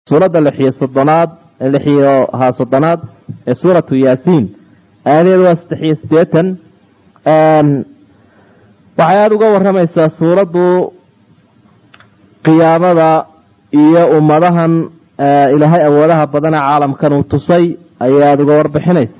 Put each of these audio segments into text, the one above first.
suuradda lixiyo soddonaad lixiyo ha soddonaad ee suuratu yaasiin aayadeedu waa saddex iyo siddeetan waxay aada uga waramaysaa suuraddu qiyaamada iyo ummadahan ilaahay awoodaha badana caalamkan uu tusay ayay aada uga warbixinaysa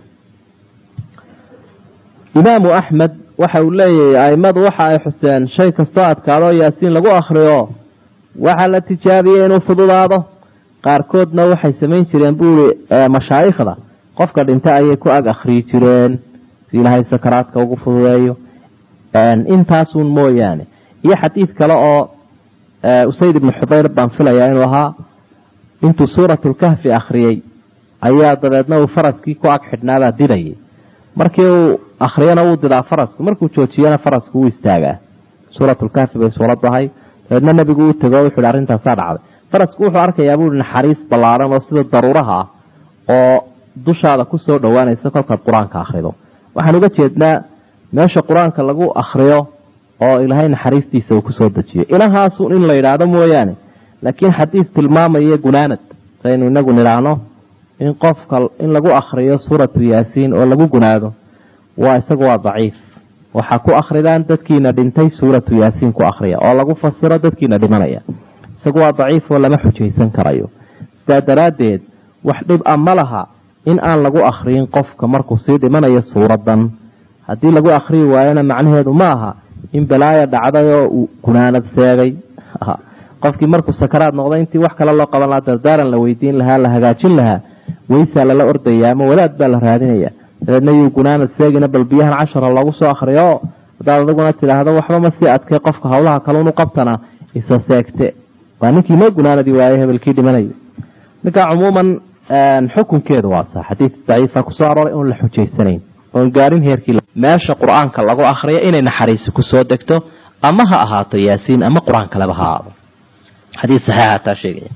imaamu axmed waxa uu leeyahay aimadu waxa ay xuseen shay kastoo adkaado yaasiin lagu akriyo waxaa la tijaabiyey inuu fududaado qaarkoodna waxay samayn jireen buuri mashaayikhda qofka dhintay ayay ku ag akhriyi jireen si ilaahay sakaraadka ugu fududeeyo intaasun mooyaane iyo xadiid kale oo usayd ibnu xudayr baan filayaa inuu ahaa intuu suuratulkahfi akhriyey ayaa dabeedna uu faraskii ku ag xidhnaabaa didayay markii uu akhriyana wuu didaa farasku markuu joojiyana farasku wuu istaagaa suuratulkahfi bay suuraddu ahay dabeedna nebigu u tego wuxu hi arrintaasaa dhacday farasku wuxuu arkayaa buui naxariis ballaaran oo sida daruuraha ah oo dushaada kusoo dhowaanaysa kolkaad qur-aanka akhrido waxaan uga jeednaa meesha qur-aanka lagu akhriyo oo ilaahay naxariistiisa uu kusoo dejiyo ilahaasun in la yidhaahdo mooyaane laakiin xadiis tilmaamaya gunaanad saynu inagu nidhaahno in qofka in lagu akhriyo suuratu yaasiin oo lagu gunaado waa isagu waa daciif waxaa ku akhridaan dadkiina dhintay suuratu yaasiin ku akhriya oo lagu fasiro dadkiina dhimanaya isagu waa daciif oo lama xujaysan karayo sidaa daraaddeed wax dhib a ma laha in aan lagu akhriyin qofka markuu sii dhimanayo suuradan haddii lagu akhriyi waayona macnaheedu ma aha in balaaya dhacday oo uu gunaanad seegay qofkii markuu sakaraad noqday intii wax kale loo qaban lahaa dardaaran la weydiin lahaa la hagaajin lahaa weysaa lala ordaya ama wadaad baa la raadinaya dabeedna yuu gunaanad seegina bal biyahan cashara loogu soo akhriyo hadaad adiguna tidhaahdo waxba ma sii adkay qofka hawlaha kalunu qabtana isa seegte waa ninkii noo gunaanadi waaye hebelkii dhimanayo ninka cumuuman xukunkeedu waa sa xadiid daciifa kusoo arooray oon la xujaysanayn oon gaarin heerkii meesha qur-aanka lagu akhriyo inay naxariisi kusoo degto ama ha ahaato yaasiin ama qur-aan kaleba ha ahaado xadiis saxiixa taa sheegaya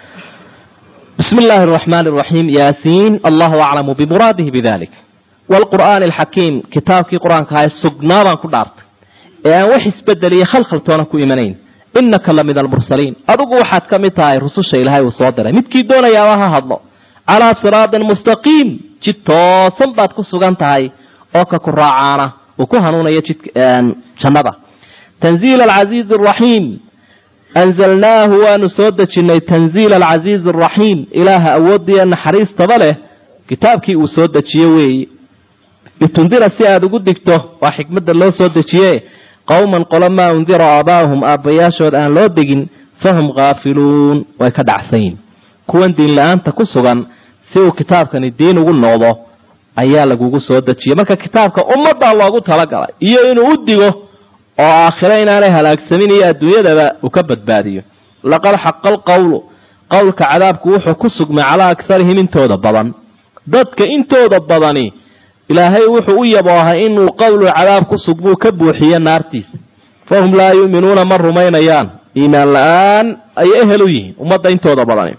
bismi illaahi araxmaan araxiim yaasiin allahu aclamu bimuraadihi bidalik waalqur'aani alxakiim kitaabkii qur-aanka ahae sugnaa baan ku dhaartay ee aan wax isbedeliyo khalkhaltoona ku imanayn inaka la min almursaliin adigu waxaad ka mid tahay rususha ilaahay uu soo diray midkii doonayaaba ha hadlo calaa siraatin mustaqiim jid toosan baad ku sugan tahay oo ka ku raacaana uu ku hanuunayo jid jannada tanziil alcasiizi araxiim anzalnaahu waanu soo dejinnay tanziila alcasiizi araxiim ilaaha awoodiya naxariistaba leh kitaabkii uu soo dejiye weeye litundira si aada ugu digto waa xikmadda loo soo dejiye qowman qolo maa undira aabaahum aabbayaashood aan loo degin fahum khaafiluun way ka dhacsayin kuwan diin la-aanta ku sugan si uu kitaabkani diin ugu noqdo ayaa lagugu soo dejiyey marka kitaabka ummaddaa loogu talagalay iyo inuu u digo oo aakhiro inaanay halaagsamin iyo adduunyadaba uu ka badbaadiyo laqad xaqa alqowlu qowlka cadaabku wuxuu ku sugmay calaa akarihim intooda badan dadka intooda badani ilaahay wuxuu u yaboohay inuu qowlu cadaab ku sugmuu ka buuxiyo naartiisa fahum laa yu'minuuna ma rumaynayaan iimaan la-aan ayay ehel u yihiin ummadda intooda badani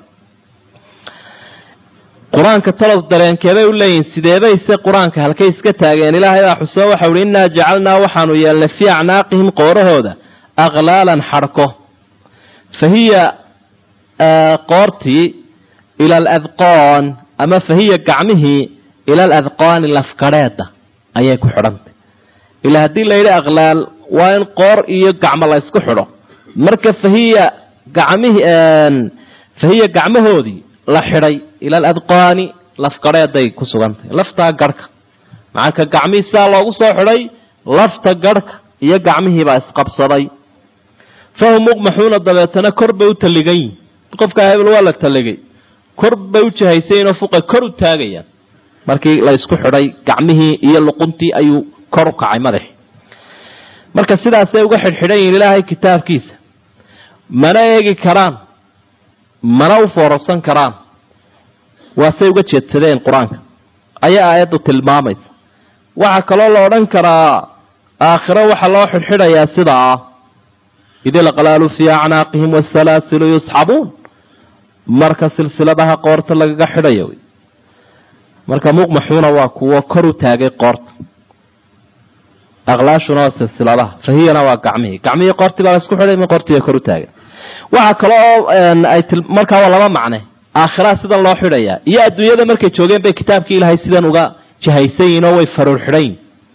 qur-aanka talow dareenkeebay u leeyihin sideebayse qur-aanka halkay iska taageen ilaahay baa xusoo waxau uhi innaa jacalnaa waxaanu yeelnay fii acnaaqihim qoorahooda aqlaalan xarko fa hiya qoortii ila aladqoon ama fa hiya gacmihii ila aladqaani lafkadheeda ayay ku xidhantay ilaa haddii la yidhi aqlaal waa in qoor iyo gacmo la ysku xidho marka fahiya gacmihi fahiya gacmahoodii la xidhay ila aladqaani lafkadheeday ku sugantahay laftaa garhka macanka gacmihii sidaa loogu soo xidhay lafta garhka iyo gacmihiibaa isqabsaday fahum muqmaxuuna dabeetana kor bay u talligan yihin qofkaa hebel waa la talligay kor bay u jahaysaynoo fuqa kor u taagayaan markii la isku xidhay gacmihii iyo luquntii ayuu kor u kacay madaxi marka sidaasay uga xidhxidhan yihin ilaahay kitaabkiisa mana eegi karaan mana u foorarsan karaan waasay uga jeedsadeen qur-aanka ayaa aayaddu tilmaamaysa waxaa kaloo la odhan karaa aakhiro waxaa loo xidhxidhayaa sidaa id ilqlaalu fii acnaaqihim wasalaasilu yusxabuun marka silsiladaha qoorta lagaga xidhayo marka muqmaxuuna waa kuwo kor u taagay qoorta aqlaashuna waa silsiladaha fahiyana waa gacmihii gacmihii qoortii baa la isku xidhay qoortii bay kor u taagay waxaa kale oo ay markaa waa laba macne aakhiraa sidan loo xidhayaa iyo adduunyada markay joogeen bay kitaabkii ilaahay sidan uga jahaysan yihin oo way faruur xidhayin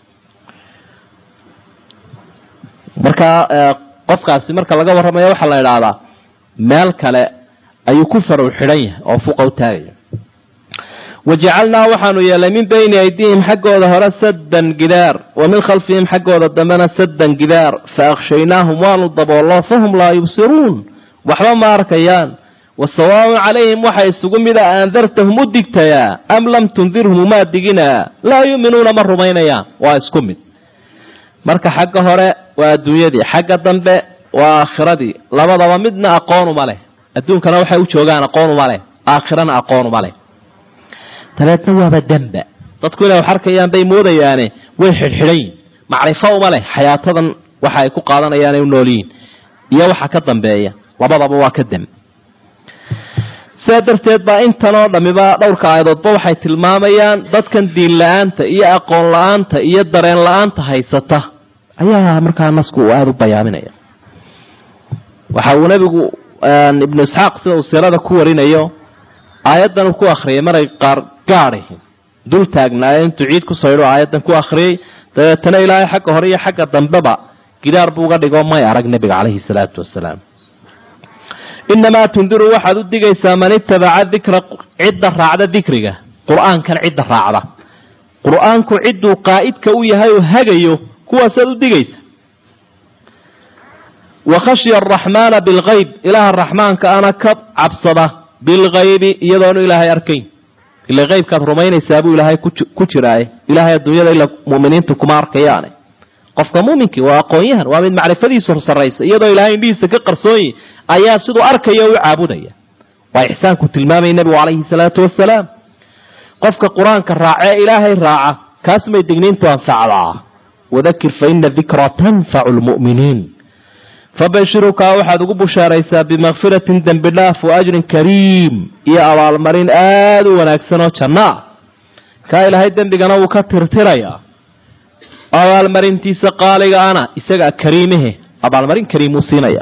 markaa qofkaasi marka laga warramayo waxaa la idhaahdaa meel kale ayuu ku faruur xidhan yahay oo fuqa u taagaya wajacalnaa waxaanu yeelay min bayni aydihim xaggooda hore saddan gidaar wa min khalfihim xaggooda dambena saddan gidaar fa akhshaynaahum waanu daboollo fahum laa yubsiruun waxba ma arkayaan wa sawaaun calayhim waxa isugu mida aandartahum u digtayaa am lam tundirhum umaa diginaa laa yu'minuuna ma rumaynayaan waa isku mid marka xagga hore waa adduunyadii xagga dambe waa aakhiradii labadaba midna aqoonuma leh adduunkana waxay u joogaan aqoonuma leh aakhirana aqoonuma leh dabeedna waaba demba dadku inay wax arkayaan bay moodayaane way xidhxidhan yihin macrifo uma leh xayaatadan waxa ay ku qaadanayaan ay u nool yihiin iyo waxa ka dambeeya labadaba waa ka dem sidaa darteed baa intanoo dhammiba dhowrka aayadoodba waxay tilmaamayaan dadkan diin la-aanta iyo aqoon la-aanta iyo dareen la-aanta haysata ayaa markaa nasku uu aada u bayaaminaya waxa uu nebigu ibnu isxaaq sida uu siirada ku warinayo aayaddan uu ku akhriyay maray qaar gaadhi dul taagnaaye intuu ciid ku saydho aayaddan ku akhriyey dabeetana ilaahay xagga hore iyo xagga dambeba gidaar buu uga dhigo may arag nebiga caleyhi salaatu wasalaam inamaa tundiru waxaad u digaysaa man itabaca dikra cidda raacda dikriga qur-aankan cidda raacda qur-aanku cidduu qaa'idka u yahay oo hagayo kuwaasaad u digaysa wa khashya araxmaana bilgayb ilaaha raxmaanka ana ka cabsada bilgaybi iyadoonu ilaahay arkayn ila qaybkaad rumaynaysaa buu ilaahay ku jiraaye ilaahay adduunyada ila muminiinta kuma arkayaane qofka muuminkii waa aqoon-yahan waa mid macrifadiisu sarraysa iyadoo ilaahay indhihiisa ka qarsoonyi ayaa siduu arkaya u caabudaya waa ixsaanku tilmaamaya nebigu calayhi salaatu wasalaam qofka qur-aanka raaca ee ilaahay raaca kaas may digniintu anfacdaa wadakir fa ina dikra tanfacu lmu'miniin fabashirukaa waxaad ugu bushaaraysaa bimakfiratin dembi dhaaf wa ajrin kariim iyo abaalmarin aada u wanaagsan oo janno ah kaa ilaahay dembigana wuu ka tirtirayaa abaalmarintiisa qaaliga ana isagaa kariimehe abaalmarin kariimuu siinaya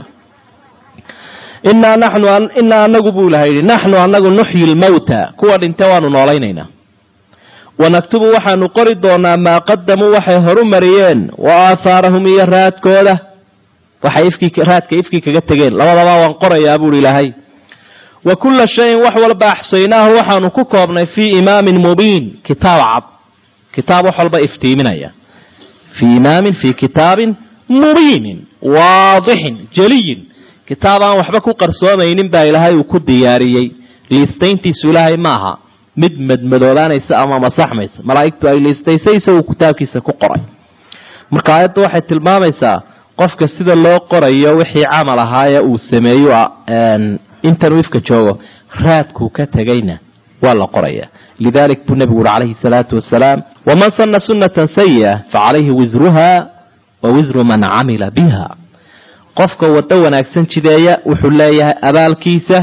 inaa naxnu inaa anagu buu ilahay yidhi naxnu anagu nuxyi lmawta kuwa dhinte waanu noolaynaynaa wanaktubu waxaanu qori doonaa maa qadamuu waxay horu mariyeen wa aahaarahum iyo raadkooda waxay ifkii raadka ifkii kaga tegeen labadaba waan qorayaa buuhi ilaahay wa kulla shayin wax walba axsaynaahu waxaanu ku koobnay fii imaamin mubiin kitaab cad kitaab wax walba iftiiminaya fii imaamin fii kitaabin mubiinin waadixin jaliyin kitaab aan waxba ku qarsoomaynin baa ilaahay uu ku diyaariyey liistayntiisu ilaahay maaha mid madmadoobaanaysa ama masaxmaysa malaa'igtu ay liistaysay isaguu kitaabkiisa ku qoray marka aayaddu waxay tilmaamaysaa qofka sida loo qorayo wixii camal ahaayee uu sameeyo intanuu ifka joogo raadkuu ka tegayna waa la qoraya lidalik buu nebigu uri calayhi salaatu wasalaam waman sana sunatan sayi'a facalayhi wisruha wa wisru man camila biha qofka waddo wanaagsan jideeya wuxuu leeyahay abaalkiisa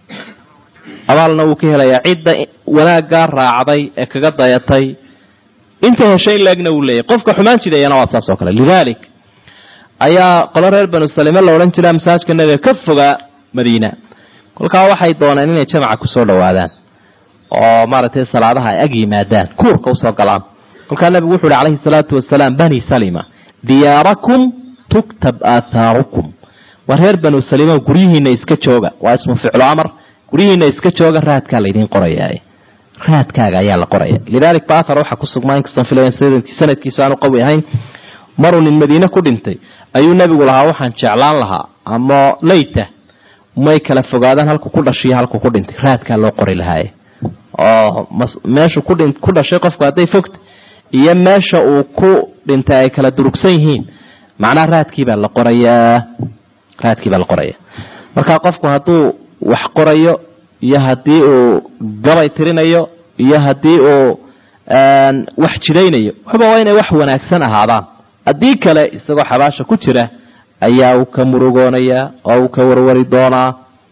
abaalna wuu ka helayaa cidda wanaaggaa raacday ee kaga dayatay inta heshay in laegna wuu leeyahay qofka xumaan jideeyana waa saas oo kale lidalik ayaa qolo reer banu salime la odhan jira masaajka nabiga ka fogaa madiina kolkaa waxay dooneen inay jamaca kusoo dhowaadaan oo maaragtay salaadaha ay ag yimaadaan kuurka usoo galaan kolkaa nabigu wuxu uhi calayhi salaatu wasalaam bani salima diyaarakum tuktab aathaarukum waa reer banu salima guryihiina iska jooga waa ismu ficlu amar guryihiina iska jooga raadkaa laydiin qorayaa raadkaaga ayaa la qoraya lidalik ba athar waxaa kusugmaa inkastoon filayn sanadkiisu aanu qawi ahayn maruu nin madiine ku dhintay ayuu nebigu lahaa waxaan jeclaan lahaa ama layta may kala fogaadaan halku ku dhashiyo halku ku dhintay raadkaa loo qori lahaaye oo meeshu ku dhashay qofku hadday fogta iyo meesha uu ku dhintay ay kala durugsan yihiin macnaha raadkiibaa la qorayaa raadkiibaa la qoraya marka qofku hadduu wax qorayo iyo haddii uu gabay tirinayo iyo haddii uu wax jiraynayo waxba waa inay wax wanaagsan ahaadaan haddii kale isagoo xabaasha ku jira ayaa uu ka murugoonayaa oo uu ka warwari doonaa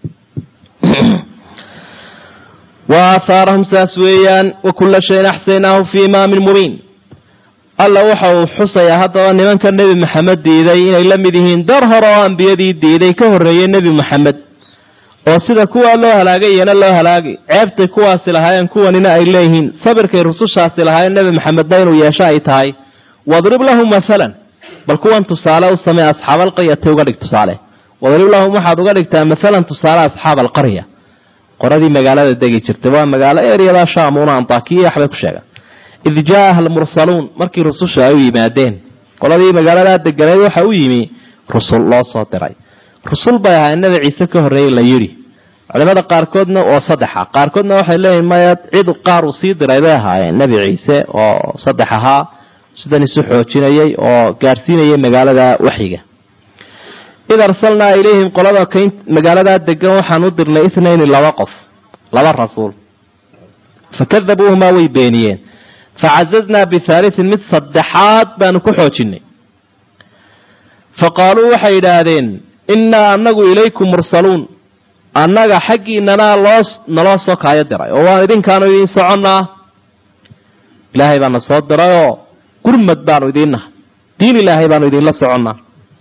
wa aahaarahum saas weeyaan wa kulla shayin axsaynaahu fii imaamin mubiin alla waxa uu xusayaa haddaba nimanka nebi maxamed diiday inay la mid yihiin dar hore oo ambiyadii diiday ka horreeyey nebi maxamed oo sida kuwaa loo halaagay iyana loo halaagay ceebtay kuwaasi lahaayeen kuwanina ay leeyihiin sabirkay rusushaasi lahaayeen nebi maxamedna inuu yeesho ay tahay wadrib lahum masalan bal kuwan tusaale u samee asxaab alqaryati uga dhig tusaale wadrib lahum waxaad uga dhigtaa masalan tusaale asxaab alqarya qoradii magaalada degi jirtay waa magaalo eryada shaamuuna antakiya waxbay ku sheegaan id jaaha almursaluun markii rususha ay u yimaadeen qoladii magaaladaa deganeed waxa u yimi rusul loo soo diray rusul bay ahaa nabi ciise ka horreeyey la yidhi culimada qaarkoodna oo saddexa qaarkoodna waxay leeyihin maya cid qaar uu sii diray bay ahaayeen nebi ciise oo saddex ahaa sidan isu xoojinayay oo gaarsiinayay magaalada waxyiga id arsalnaa ilayhim qolada kayn magaaladaa degan waxaan u dirnay ithnayni laba qof laba rasuul fakadabuuhumaa way beeniyeen facazaznaa bihaalitin mid saddexaad baanu ku xoojinay fa qaaluu waxay yidhaahdeen innaa annagu ilaykum mursaluun annaga xaggiinanaa loo naloo soo kaayo diray oo waan idinkaanu idiin soconnaa ilaahay baana soo dirayoo gurmad baanu idiin nahay diin ilaahay baanu idinla soconnaa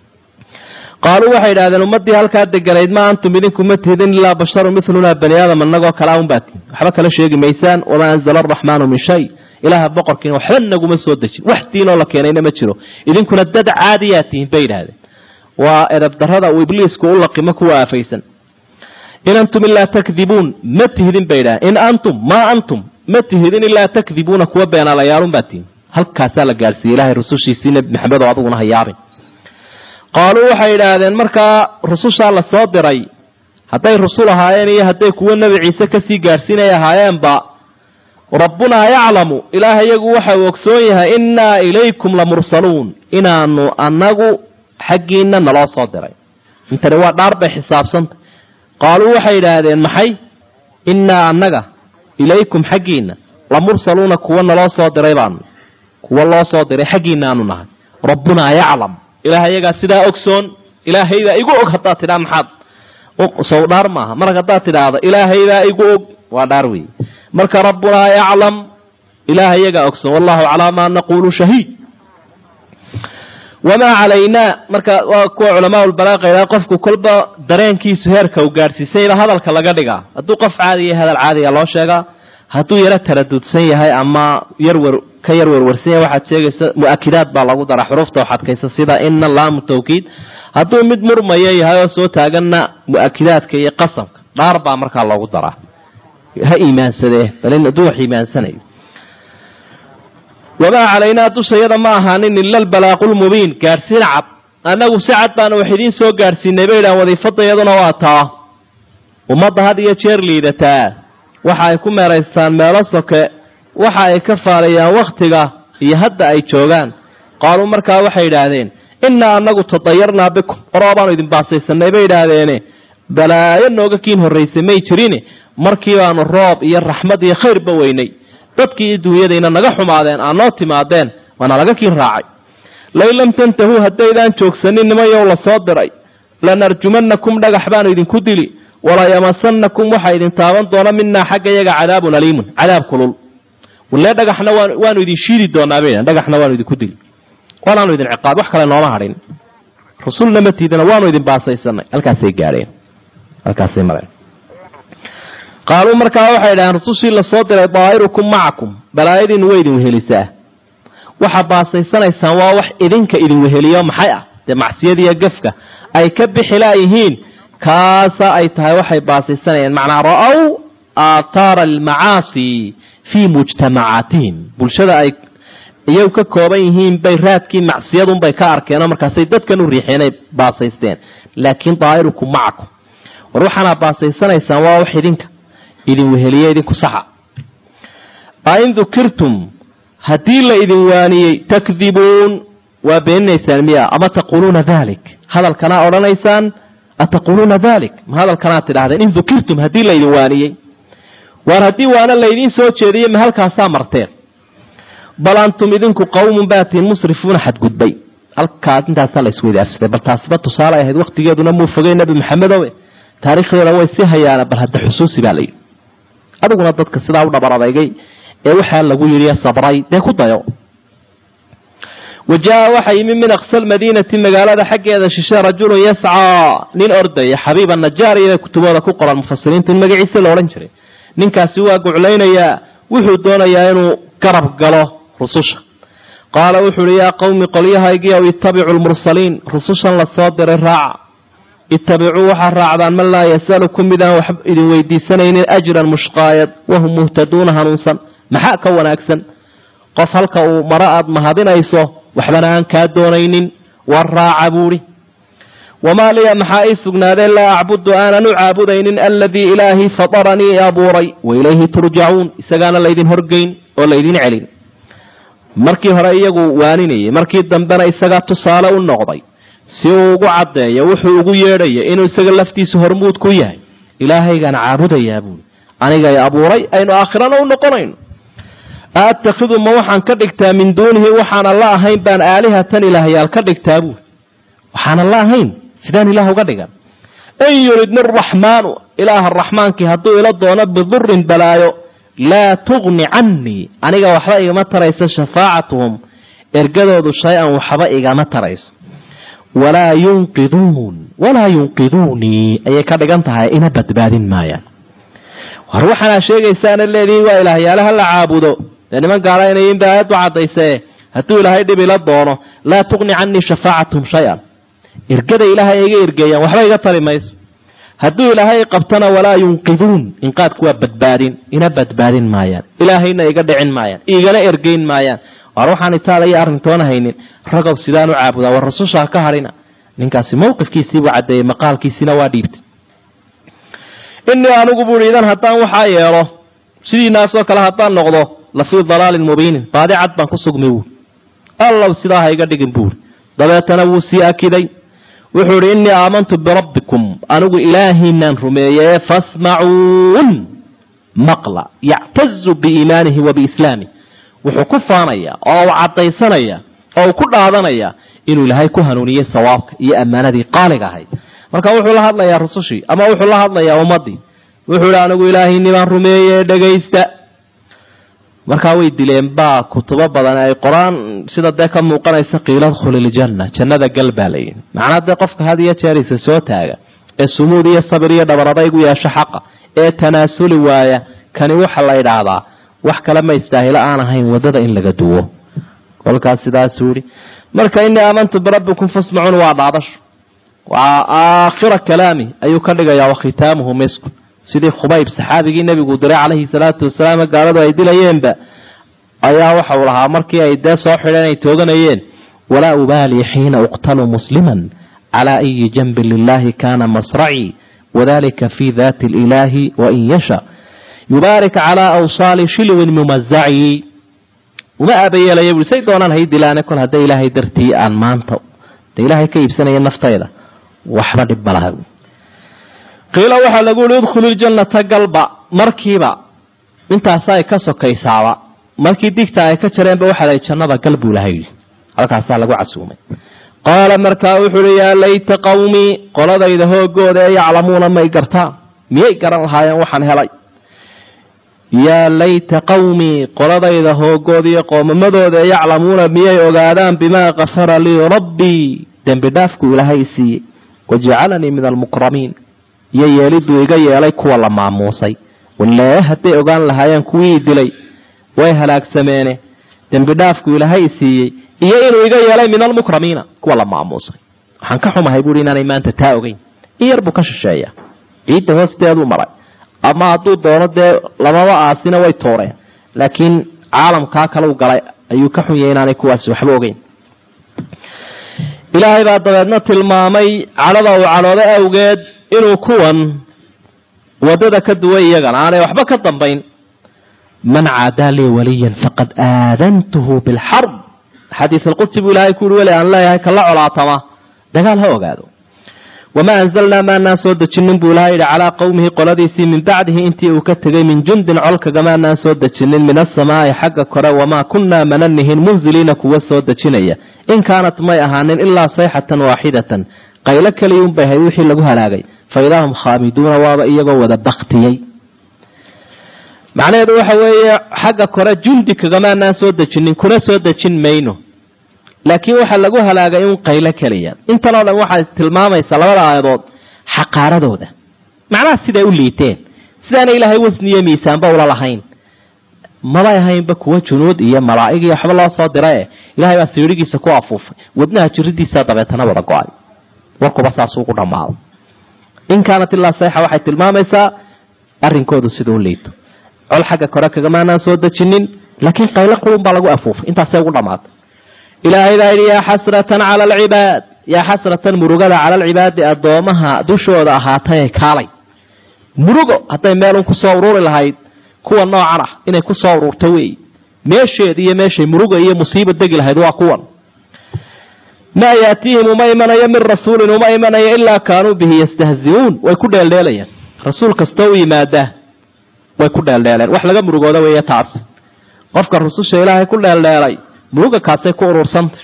qaaluu waxay idhahdeen ummaddii halkaa deganayd ma antum idinku ma tihidin ilaa basharun milunaa bani aadam annagoo kalaa un baa tihin waxba kala sheegi maysaan wamaa anzala araxmaanu min shay ilaaha boqorkiina waxba naguma soo dejin wax diinoo la keenayna ma jiro idinkuna dad caadiyaa tihin bay idhahdeen waa edabdarrada uu ibliisku u laqimo kuwa aafaysan in antum ilaa takdibuun ma tihidin bay idhahdeen in antum maa antum ma tihidin ilaa takdibuuna kuwa beenaalayaalun baa tihin halkaasaa la gaarsiiyey ilahay rusushiisii nebi maxamed oo aduguna hayaabin qaaluu waxay idhaahdeen markaa rusushaa la soo diray hadday rusul ahaayeen iyo hadday kuwo nebi ciise kasii gaadhsiinay ahaayeenba rabbunaa yaclamu ilaah iyagu waxa uu ogsoon yahay innaa ilaykum la mursaluun inaanu annagu xaggiinna naloo soo diray intani waa dhaar bay xisaabsanta qaaluu waxay idhaahdeen maxay innaa annaga ilaykum xaggiinna la mursaluuna kuwa naloo soo diray baanu kuwa loo soo diray xaggiinna aanu nahay rabbunaa yaclam ilaah iyagaa sidaa ogsoon ilaahaydaa igu og haddaad tidhaa maxaad sow dhaar maaha mar haddaad tidhaahdo ilaahaydaa igu og waa dhaar weeye marka rabbunaa yaclam ilaah iyagaa ogsoon wallahu calaa maa naquulu shahiid wamaa calaynaa marka waa kuwa culamaaulbalaaqa idhaha qofku kolba dareenkiisu heerka uu gaadhsiisayba hadalka laga dhigaa hadduu qof caadiya hadal caadiga loo sheegaa hadduu yaro taradudsan yahay ama yarwer ka yar werwarsan yahay waxaad sheegaysa mu-akidaad baa lagu daraa xuruufta wax adkaysa sida ina laamu tawkiid hadduu mid murmaya yahay oo soo taaganna mu-akidaadka iyo qasamka dhaar baa markaa loogu daraa ha iimaansadee bal hadduu wax iimaansanayo wamaa calaynaa dushayada ma ahaanin ila albalaaqulmubiin gaadhsiin cad annagu si cad baanu wax idiin soo gaadhsiinay bay idhahan wadiifadayaduna waa taa ummadda had iyo jeer liidataa waxa ay ku meeraystaan meelo soke waxa ay ka faalayaan wakhtiga iyo hadda ay joogaan qaaluu markaa waxay idhaahdeen innaa annagu tadayarnaa bikum oroo baanu idin baasaysanay bay idhaahdeene balaayo nooga kiin horraysay may jirine markii baanu roob iyo raxmad iyo khayrba weynay dadkii iyo duunyadayna naga xumaadeen aa noo timaadeen waana laga kiin raacay lain lam tantahuu haddaydaan joogsanin nimayow la soo diray lanarjumannakum dhagax baanu idinku dili walayamasannakum waxaa idin taaban doona minaa xagga yaga cadaabun aliimun cadaab kulul walee dhagaxna waanu idin shiidi doonaa bay dhagaxna waanu idinku dili waanaanu idin ciqaab wax kale nooma hadhin rusulna ma tiidana waanu idin baasaysanay halkaasay gaadheen halkaasay mareen qaaluu markaa waxay idhaheen rusushii lasoo diray daa'irukum macakum balaayadiinu way idin wehelisaa waxaa baasaysanaysaan waa wax idinka idin weheliyo maxay ah dee macsiyadiiyo gefka ay ka bixi laayihiin kaasa ay tahay waxay baasaysanayeen macnaa ra-ow aathaara almacaasi fii mujtamacaatihim bulshada ay iyagu ka kooban yihiin bay raadkii macsiyadunbay ka arkeenoo markaasay dadkan u riixeenay baasaysteen laakiin daa'irukum macakum war waxaana baasaysanaysaan waa wax idinka idin weheliye idinku saxa ain dukirtum haddii la idin waaniyey takdibuun waa beeninaysaan miya ama taquuluuna dalik hadalkanaa odhanaysaan ataquuluuna dalik ma hadalkanaad tidhahdeen in dukirtum haddii la idin waaniyey waar haddii waana laydiin soo jeediyey ma halkaasaa marteen bal antum idinku qawmun baatiin musrifuuna xadgudbay halkaas intaasaa la isweydaarsaday bal taasiba tusaale ahayd waktigeeduna muu fogay nebi maxamedowe taarikhdeeda way si hayaana bal hadda xusuusi baa layidhi adiguna dadka sidaa u dhabar adaygay ee waxaa lagu yidhi sabray dee ku dayo wa jaa waxaa yimi min aqsa lmadiinati magaalada xaggeeda shishe rajulun yascaa nin ordaya xabiiba najaar iyo kutubooda ku qoran mufasiriintu in magaciisa la odhan jiray ninkaasi waa guclaynayaa wuxuu doonayaa inuu garab galo rususha qaala wuxu uhi yaa qowmi qolyahaygiiow ittabicu lmursaliin rusushan la soo diray raaca ittabicuu waxaa raacdaan man laa yasalukum midaan wax idin weydiisanaynin ajran mushqaayad wahum muhtaduuna hanuunsan maxaa ka wanaagsan qof halka uu maro aada mahadinayso waxbana aan kaa doonaynin war raaca buuhi wamaa liya maxaa ii sugnaadeen laa acbudu aanan u caabudaynin aladii ilaahii fataranii i abuuray wa ilayhi turjacuun isagaana laydin horgeyn oo laydin celin markii hore iyagu waaninayay markii dambena isagaa tusaale u noqday si uu ugu caddeeyo wuxuu ugu yeedhaya inuu isaga laftiisa hormuud ku yahay ilaahaygaan caabudayaa buuli anigay abuuray aynu aakhirana u noqonayno aattakhidu ma waxaan ka dhigtaa min duunihi waxaana la ahayn baan aalihatan ilaahyaal ka dhigtaa buuli waxaana la ahayn sidaan ilaah uga dhigan in yuridni araxmaanu ilaaha raxmaankii hadduu ila doono bidurin balaayo laa tugni cannii aniga waxba igama tarayso shafaacatuhum ergadoodu shay-an waxba igama tarayso walaa yunqiduun walaa yunqiduunii ayay ka dhigan tahay ina badbaadin maayaan war waxaanaa sheegaysaana leedihiin waa ilaahyaalaha la caabudo dee niman gaala inayin ba aayaddu caddaysee hadduu ilaahay dhib ila doono laa tugni cannii shafaacatuhum shay-an ergada ilaahay iga ergeeyaan waxba iga tari mayso hadduu ilaahay qabtana walaa yunqiduun inqaadku waa badbaadin ina badbaadin maayaan ilaahayna iga dhicin maayaan igana ergeyn maayaan waar waxaan itaaliya arrintoona haynin ragow sidaan u caabudaa war rasushaa ka hadhina ninkaasi mawqifkiisiibuu caddeeyey maqaalkiisina waa dhiibtay inii anigu buuhi idan haddaan waxaa yeelo sidiinaasoo kale haddaan noqdo la fii dalaalin mubiinin baadi cad baan ku sugmi buuri allow sidaa ha iga dhigin buuri dabeetana wuu sii akiday wuxuu idhi innii aamantu birabbikum anigu ilaahiinaan rumeeyee fasmacuun maqla yactazu biiimaanihi wa biislaamih wuxuu ku faanayaa oo uu caddaysanayaa oo uu ku dhaadanayaa inuu ilaahay ku hanuuniyey sawaabka iyo ammaanadii qaaliga ahayd marka wuxuu la hadlayaa rusushii ama wuxuu la hadlayaa ummaddii wuxuu idhi anigu ilaahiinii baan rumeeyee dhegaysta markaa way dileen baa kutubo badan ay qoraan sida dee ka muuqanaysa qiila dkhuliljanna jannada gal baa layihi macnaa dee qofka had iyo jeerisa soo taaga ee sumuud iyo sabir iyo dhabaradaygu yeesho xaqa ee tanaasuli waaya kani waxa la idhaahdaa wax kale ma istaahilo aan ahayn wadada in laga duwo kolkaas sidaasuu yihi marka inii aamantu birabbikum fasmacuun waa dhaadasho waa aakhira kalaami ayuu ka dhigayaa wakhitaamuhu misku sidii khubayb saxaabigii nebigu diray calayhi salaatu wasalaam gaaladu ay dilayeenba ayaa waxau lahaa markii ay dee soo xidheen ay tooganayeen walaa ubaali xiina uqtalu musliman calaa ayi janbin lilahi kana masracii wadalika fi dati ilaahi wain yasha yubaarik calaa awsaali shilwin mumazacii uma aabayeelaya bui say doonaan hay dilaane kol hadda ilaahay dartii aan maanta de ilaahay ka iibsanaya naftayda waxba dhib ma laha qiila waxaa lagu yihi udkhulu ljannata galba markiiba intaasa ay ka sokaysaaba markii digta ay ka jareenba waxaa lahi jannada gal buu laha yidhi halkaasaa lagu casuumay qaala markaa wuxuu uhi yaa layta qawmii qoladayda hoogooda ee yaclamuuna may gartaan miyay garan lahaayeen waxaan helay yaa layta qawmii qoladayda hoogooda iyo qoomamadooda ee yaclamuuna miyay ogaadaan bimaa kafara lii rabbii dembi dhaafku ilaahay siiyey wajacalanii min almukramiin iyo yeeliduu iga yeelay kuwa la maamuusay walee hadday ogaan lahaayeen kuwii dilay way halaagsameene dembi dhaafku ilaahay siiyey iyo inuu iga yeelay min almukramiina kuwa la maamuusay waxaan ka xumahay buui inaanay maanta taa ogeyn in yar buu ka shisheeya ciidda hoosteeduu maray ama hadduu doono dee lamaba aasina way tooreen laakiin caalamkaa kalau galay ayuu ka xun yahay inaanay kuwaasi waxba ogeyn ilaahay baa dabeedna tilmaamay cadhada uu cadhoodo awgeed inuu kuwan wadada ka duway iyagana aanay waxba ka dambayn man caadaa lii waliyan faqad aadantuhu bilxarb xadiis alqudsi buu ilaahay kuuri weli aan leeyahay kala colaatama dagaal ha ogaado wamaa anzalnaa maanaan soo dejinin buu ilahay yidhi calaa qowmihi qoladiisii min bacdihi intii uu ka tegay min jundin colkagamaanaan soo dejinin min asamaai xagga kore wamaa kunnaa mananihin munziliina kuwa soo dejinaya in kaanat may ahaanin ilaa sayxatan waaxidatan qaylo keliyuunbay ahayd wixii lagu halaagay fa idaa hum khaamiduuna waaba iyagoo wada baktiyey macnaheedu waxa weeye xagga kore jundi kagamaanaan soo dejinin kuna soo dejin mayno laakiin waxaa lagu halaagay un qaylo keliya intanoo dhan waxay tilmaamaysaa labada aayadood xaqaaradooda macnaha siday u liiteen sidaana ilaahay wasniyo miisaanba ula lahayn mabay ahaynba kuwa junuud iyo malaa'ig iyo waxba loo soo dira e ilahay baa siirigiisa ku afuufay wadnaha jiridiisa dabeetana wada go-ay warkuba saasuu ku dhammaaday in kaanat ilaa sayxa waxay tilmaamaysaa arrinkoodu siduu liito col xagga kore kagamaanaan soo dejinin laakiin qaylo qurun baa lagu afuufay intaasay ugu dhammaatay ilaahay baa yidhi yaa xasratan cala alcibaad yaa xasratan murugada cala alcibaadi addoomaha dushooda ahaatay kaalay murugo hadday meelun kusoo ururi lahayd kuwa noocan ah inay kusoo ururto wey meesheed iyo meeshay muruga iyo musiiba degi lahayd waa kuwan maa yaatiihim uma imanayo min rasuulin uma imanayo ilaa kaanuu bihi yastahziuun way ku dheeldheelayaan rasuul kastoo u yimaada way ku dheeldheeleen wax laga murugooda weeye taas qofka rususha ilaahay ku dheeldheelay muruga kaasay ku urursantay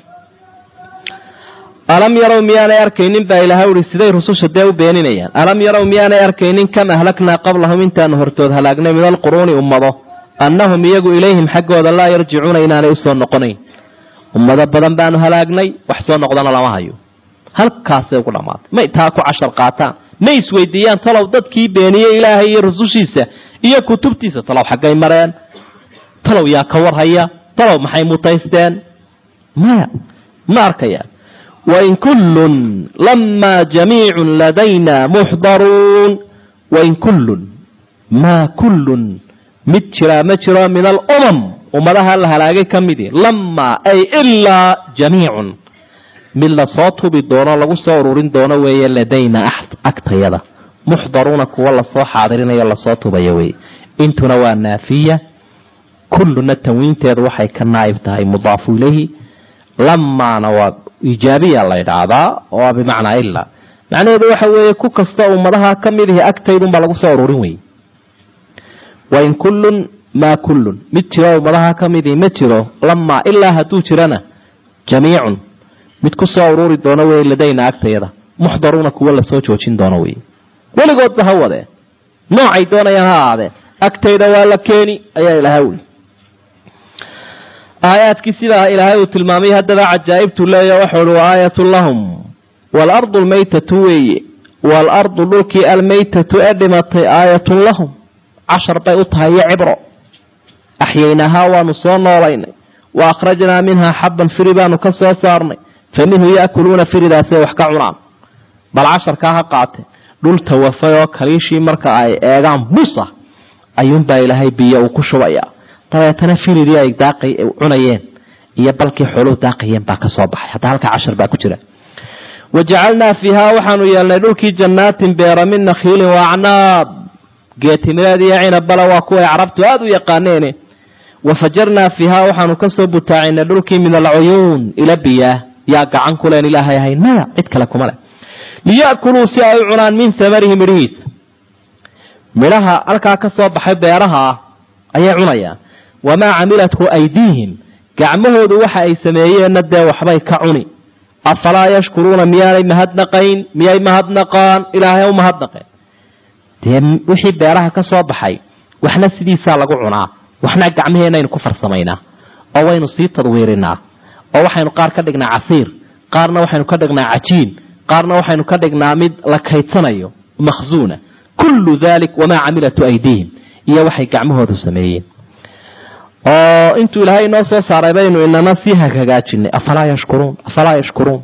alam yarow miyaanay arkaynin baa ilahay uhi siday rususha dee u beeninayaan alam yarow miyaanay arkaynin kam ahlaknaa qablahum intaanu hortood halaagnay min alquruuni ummado annahum iyagu ilayhim xaggooda laa yarjicuuna inaanay usoo noqonayn ummado badan baanu halaagnay wax soo noqdana lama hayo halkaasay ugu dhammaatay may taa ku cashar qaataan may isweydiiyaan talow dadkii beeniyey ilaahay iyo rusushiisa iyo kutubtiisa talow xaggay mareen talow yaa ka warhaya talow maxay mutaysteen maya ma arkayaan wain kullun lamaa jamiicun ladayna muxdaruun wain kullun maa kullun mid jiraa ma jiro min alumam ummadaha la halaagay ka midi lamaa ay ilaa jamiicun mid lasoo tubi doono lagu soo ururin doono weeye ladayna agtayada muxdaruuna kuwa lasoo xaadirinayo lasoo tubayo weye intuna waa naafiya kulluna tanwiinteedu waxay ka naaib tahay mudaafu ilayhi lamaana waa ijaabiya la ydhaahdaa oo bimacnaa ilaa macnaheedu waxa weeye ku kasta ummadaha ka mid ihi agtaydunbaa lagu soo ururin weye wain kullun maa kullun mid jiro ummadaha ka mid ihi ma jiro lamaa ilaa hadduu jirana jamiicun mid ku soo ururi doono wey ladayna agtayada muxdaruuna kuwa lasoo joojin doono wey weligoodba ha wadeen noocay doonayaan ha ahaadeen agtayda waa la keeni ayaa ilaahay uli aayaadkii sidaa ilaahay uu tilmaamay haddaba cajaa'ibtu leeya waxau hi waaayatun lahum waalardu almaytatu weeye waalardu dhulkii almaytatu ee dhimatay aayatun lahum cashar bay u tahay iyo cibro axyaynahaa waanu soo noolaynay wa akhrajnaa minhaa xabban firi baanu ka soo saarnay fa minhu yaakuluuna firidaasay wax ka cunaan bal casharkaa ha qaate dhul tawafay oo kaliishii marka ay eegaan busa ayuunbaa ilaahay biyo uu ku shubayaa dabeetana firidii ay daaqay cunayeen iyo balkii xooluhu daaqayeen baa ka soo baxay hadda halkaa cashar baa ku jira wa jacalnaa fiihaa waxaanu yeelnay dhulkii jannaatin beera min nakhiilin wa acnaab geetimireed iyo cinabala waa kuway carabtu aada u yaqaaneene wa fajarnaa fiihaa waxaanu kasoo butaacinay dhulkii min alcuyuun ila biyaah yaa gacan kuleen ilaahay ahayn maya cid kale kuma leh liya'kuluu si ay u cunaan min samarihi midhihiisa midhaha halkaa ka soo baxay beeraha ah ayay cunayaan wamaa camilathu aydiihim gacmahoodu waxa ay sameeyeenna dee waxbay ka cuni afalaa yashkuruuna miyaanay mahadnaqayn miyay mahadnaqaan ilaahay u mahadnaqeen dee wixii beeraha ka soo baxay waxna sidiisaa lagu cunaa waxna gacmaheenaynu ku farsamaynaa oo waynu sii tadwiirinaa oo waxaynu qaar ka dhignaa casiir qaarna waxaynu ka dhignaa cajiin qaarna waxaynu ka dhignaa mid la kaydsanayo makhsuuna kullu dalik wamaa camilatu aydiihim iyo waxay gacmahoodu sameeyeen oo intuu ilaahay inoo soo saaray baynu inana sii hagaajinay afalaa yashkuruun afalaa yashkuruun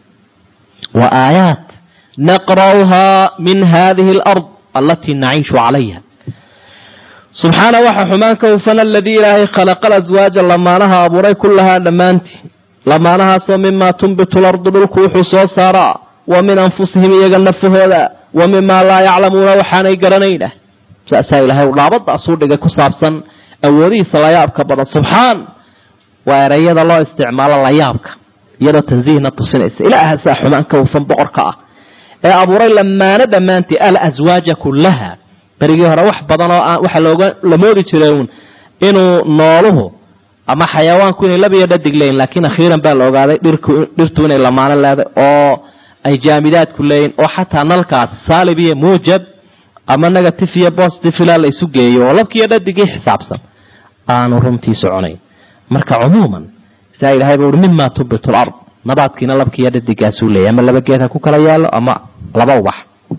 wa aayaat naqra'uhaa min hadihi alard alatii naciishu calayha subxaana waxa xumaan ka hufan aladii ilaahay khalaqa laswaaja lamaanaha abuuray kullahaa dhammaantii lamaanahaasoo mimaa tunbitu lardu dhulku wuxuu soo saaraa wa min anfusihim iyaga nafahooda wa mimaa laa yaclamuuna waxaanay garanayna saasaa ilaahay u dhaabadaasuu dhigay ku saabsan awoodihiisa layaabka badan subxaan waa ereyada loo isticmaalo layaabka iyadoo tansiihna tusinaysa ilaahasaa xumaan ka hufan boqorka ah ee abuuray lamaano dhammaantii alaswaaja kullaha berigii hore wax badan oo aan waxa looga la moodi jiray uun inuu nooluhu ama xayawaanku inay labiyo dhadig leeyihin laakiin akhiiran baa la ogaaday dhirku dhirtu inay lamaano leeday oo ay jaamidaadku leeyihin oo xataa nalkaasi saalib iyo muujab ama negative iyo positive ilaa la isu geeyo oo labkiiyo dhadigii xisaabsan aanu runtii soconayn marka cumuuman saa ilahayba ui mima tubitu lard nabaadkiina labkiiyo dhadigaasuu leeyay ama laba geed ha ku kala yaalo ama laba ubax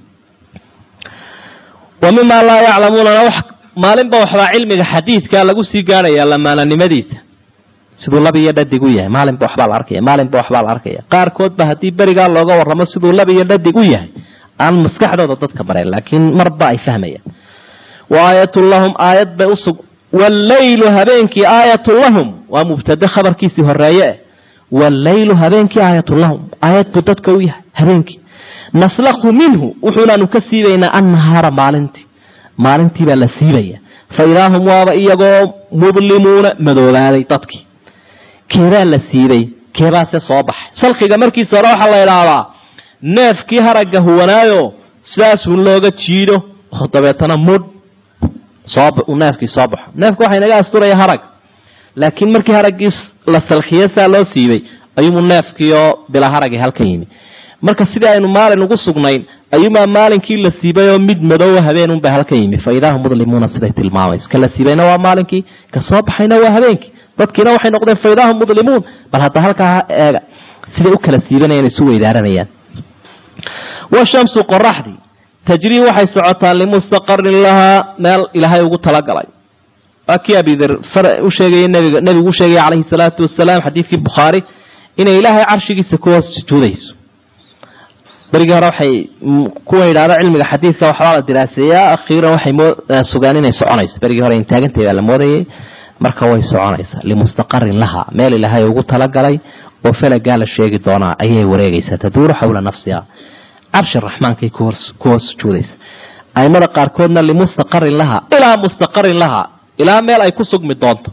wa mimaa laa yaclamuunana maalinba waxbaa cilmiga xadiidka lagu sii gaarhaya lamaananimadiisa siduu lab iyo dhadig u yahay maalinba waxbaa la arkaya maalinba waxbaa la arkaya qaarkoodba haddii berigaa looga warramo siduu lab iyo dhadig u yahay aan maskaxdooda dadka marayn laakiin marba ay fahmayaan wa aayatun lahum aayad bay usug walleylu habeenkii aayatun lahum waa mubtade khabarkiisii horeeye eh walleylu habeenkii aayatun lahum aayad buu dadka u yahay habeenkii naslakhu minhu wuxuunaanu ka siibaynaa annahaara maalintii maalintii baa la siibaya fa idaa hum waaba iyagoo mudlimuuna madoobaaday dadkii keebaa la siibay keebaase soo baxay salkiga markiisa hore waxaa la idhaahdaa neefkii haragga huwanaayo sidaasuu looga jiido oo dabeetana mudh soo neefkii soo baxo neefka waxaa inaga asturaya harag laakiin markii haraggii la salkiye saa loo siibay ayuumuu neefkiioo bila haragii halka yimi marka sidii aynu maalin ugu sugnayn ayuumaa maalinkii la siibayoo mid madoowa habeenunba halka yimi fa idaa hum mudlimuuna siday tilmaamayso ka la siibayna waa maalinkii ka soo baxayna waa habeenkii dadkiina waxay noqdeen fa idaa hum mudlimuun bal hadda halkaa eega siday u kala siibanayaan isu weydaaranayaan washamsu qoraxdii tajrii waxay socotaa limustaqarin lahaa meel ilaahay ugu talagalay waa kii abider u sheegay nbiga nebigu u sheegaya calayhi salaatu wasalaam xadiidkii bukhaari inay ilaahay carshigiisa ku hoos sujuudayso berigii hore waxay kuwa yidhahda cilmiga xadiidka waxbaa la diraaseeyaa akhiiran waxay sugaan inay soconayso berigii hore intaagantahy baa la moodayay marka way soconaysaa limustaqarin lahaa meel ilaahay ugu talagalay oo falagaa la sheegi doonaa ayay wareegaysaa taduuru xawla nafsiha carshi raxmaankay ku hoos sujuudaysa aimada qaarkoodna limustaqarin lahaa ilaa mustaqarin lahaa ilaa meel ay ku sugmi doonto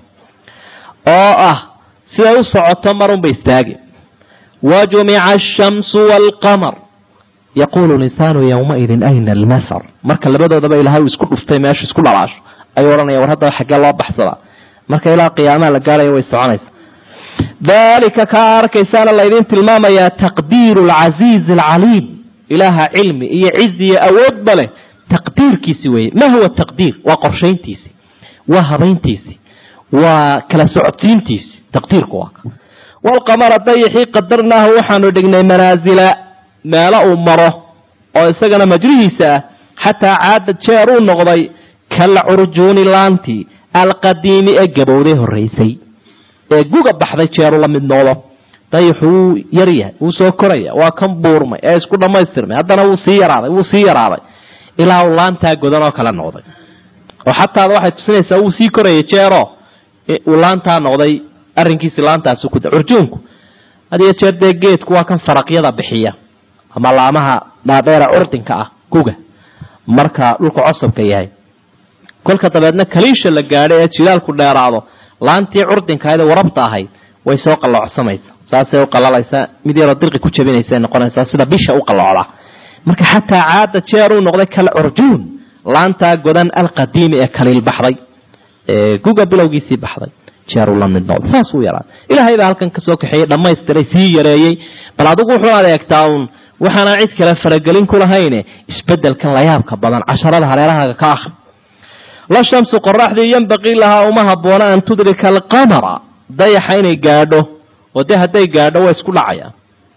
oo ah siday u socoto marunba istaagi wa jumica ashamsu waalqamar yaquulu linsaanu yowmaidin ayna almasar marka labadoodaba ilaahay uu isku dhuftay meesha isku dhalaasho ayuu odhanaya war haddaba xaggee loo baxsadaa marka ilaa qiyaamaha la gaaraya way soconaysa daalika kaa arkaysaana laydin tilmaamayaa taqdiiru alcasiizi alcaliim ilaaha cilmi iyo cizi iyo awoodba leh taqdiirkiisi weeye ma huwa taqdiir waa qorshayntiisi waa habayntiisi waa kala socodsiintiisi taqdiirku waa waalqamara dayixii qadarnaahu waxaanu dhignay manaasila meelo uu maro oo isagana majrihiisa ah xataa caada jeer uu noqday kal curjuuni laantii alqadiimi ee gabowday horraysay ee guga baxday jeeru la mid noqdo dayixu wuu yaryahay wuu soo koraya waa kan buurmay ee isku dhammaystirmay haddana wuu sii yaraaday wuu sii yaraaday ilaa uu laantaa godan oo kale noqday oo xataada waxay tusinaysaa wuu sii korayay jeero uu laantaa noqday arrinkiisi laantaasu ku curjuunku hadiyo jeer dee geedku waa kan faraqyada bixiya ama laamaha dhaadheera curdinka ah guga marka dhulku cosabka yahay kolka dabeedna kaliisha la gaadho ee jilaalku dheeraado laantii curdinkahaydee warabta ahayd way soo qalloocsamaysa saasay u qalalaysaa mid yaroo dirqi ku jabinaysa noqonaysaa sida bisha u qalloocda marka xataa caada jeer uu noqday kal curjuun laantaa godan alqadiimi ee kaliil baxday ee guga bilowgiisii baxday jeeruu la mid noqday saas uu yaraa ilaahay baa halkan kasoo kaxeeyey dhammaystiray sii yareeyey bal adigu wuxuu adeegtaa uun waxaanaan cid kale faragelin ku lahayne isbedelkan layaabka badan casharada hareerahaaga ka ah la shamsu qoraxdii yambaqii lahaa uma habboona an tudrika alqamara dayaxa inay gaadho oo dee hadday gaadho waa isku dhacayaan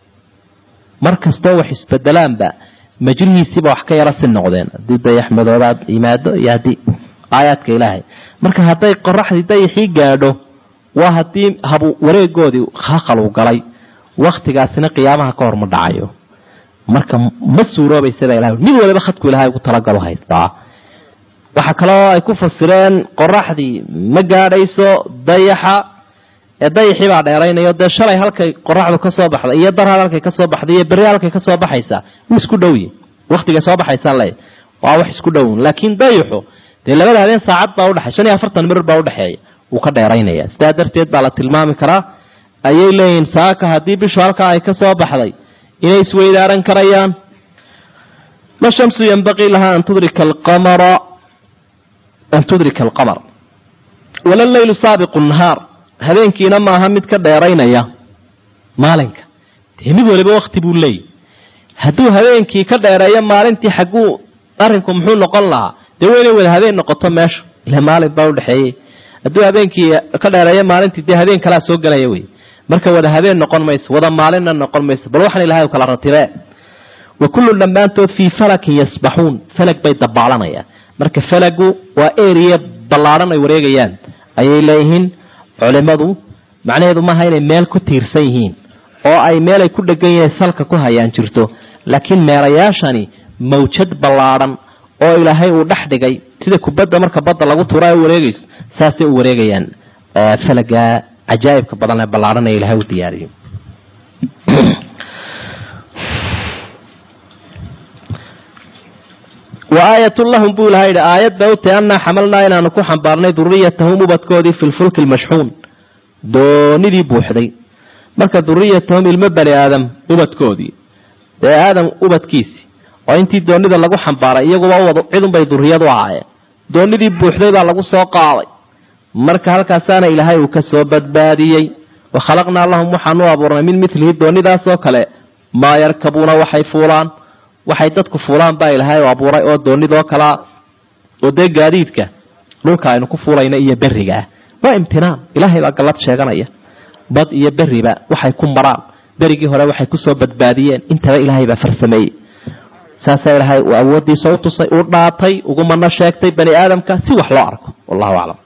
mar kastoo wax isbedelaanba majrihiisiiba wax ka yara si noqdeen haddii dayax madoobaad yimaado iyo haddii aayaadka ilaahay marka hadday qoraxdii dayaxii gaadho waa haddii habu wareegoodii khaqaluu galay waktigaasina qiyaamaha ka hor ma dhacayo marka ma suuroobaysa baa ilahay mid waliba khadku ilahay ugu talagalo haystaa waxaa kaloo ay ku fasireen qoraxdii ma gaadhayso dayaxa ee dayaxii baa dheeraynayo dee shalay halkay qoraxdu ka soo baxday iyo darhad halkay ka soo baxday iyo berri halkay ka soo baxaysaa wuu isku dhowye waktigay soo baxaysaa le waa wax isku dhown laakiin dayaxu dee labada habeen saacad baa udhexey shan iyo afartan mirir baa udhexeeya wuu ka dheeraynaya sidaa darteed baa la tilmaami karaa ayay leeyihin saaka haddii bishu halkaa ay ka soo baxday inay isweydaaran karayaan la shamsu yanbaqii lahaa an tudrika alqamara an tudrika alqamar wala leylu saabiqu nahaar habeenkiina maaha mid ka dheeraynaya maalinka dee mid waliba wakti buu leeyahy hadduu habeenkii ka dheereeyo maalintii xagguu arrinku muxuu noqon lahaa dee waa inay wada habeen noqoto meesha ile maalin baa udhexeeyey hadduu habeenkii ka dheereeyo maalintii dee habeen kalaa soo gelaya wey marka wada habeen noqon mayso wada maalinna noqon mayso bal waxaan ilahay kala ratibee wa kullun dhammaantood fii falakin yasbaxuun falag bay dabaalanayaan marka falagu waa eriya ballaadhan ay wareegayaan ayay leeyihiin culimadu macnaheedu maaha inay meel ku tiirsan yihiin oo ay meel ay ku dhegan yihiin salka ku hayaan jirto laakiin meerayaashani mawjad ballaadhan oo ilaahay uu dhex dhigay sida kubadda marka badda lagu tuura ay wareegayso saasay u wareegayaan falaga cajaa'ibka badan ee ballaadhan ee ilahay u diyaariyo wa aayatun lahum buu ilaha yidhi aayad bay u tahay annaa xamalnaa inaanu ku xambaarnay duriyatahum ubadkoodii fi lfulki lmashxuun doonidii buuxday marka duriyatahum ilmo bani aadam ubadkoodii dee aadam ubadkiisi oo intii doonida lagu xambaaray iyaguba wad cidunbay duriyad u ahaayeen doonidii buuxday baa lagu soo qaaday marka halkaasaana ilaahay uu ka soo badbaadiyey wa khalaqnaa lahum waxaan u abuurnay min milihi doonidaasoo kale maa yarkabuuna waxay fuulaan waxay dadku fuulaan baa ilaahay u abuuray oo doonidoo kalea oo dee gaadiidka dhulka aynu ku fuulayna iyo beriga ah waa imtinaan ilaahay baa gallad sheeganaya bad iyo beriba waxay ku maraan berigii hore waxay kusoo badbaadiyeen intaba ilaahay baa farsameeyey saasaa ilaahay uu awoodiisa u tusay uu dhaatay ugumana sheegtay bani aadamka si wax loo arko wallahu aclam